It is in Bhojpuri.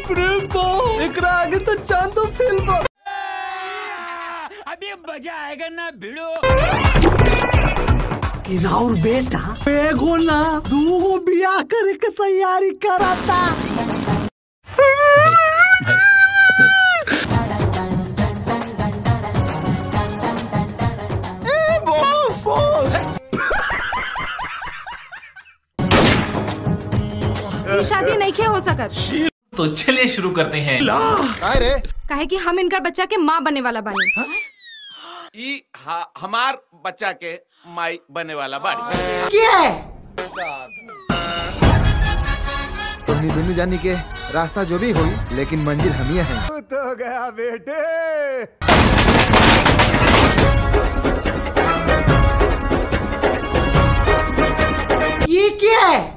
बाप रे बाप एकरा आगे तो चांदो फेल बा अभी मजा आएगा ना भिड़ो कि राउर बेटा एगो ना दूगो बियाह करे के तैयारी कराता बॉस बॉस ये शादी नहीं खे हो सकत तो चलिए शुरू करते हैं काहे कि हम इनका बच्चा के माँ बने वाला बानी ई हा, हमार बच्चा के माई बने वाला बाड़ी तुमनी दोनों जानी के रास्ता जो भी हुई लेकिन मंजिल हम ही हैं ये क्या है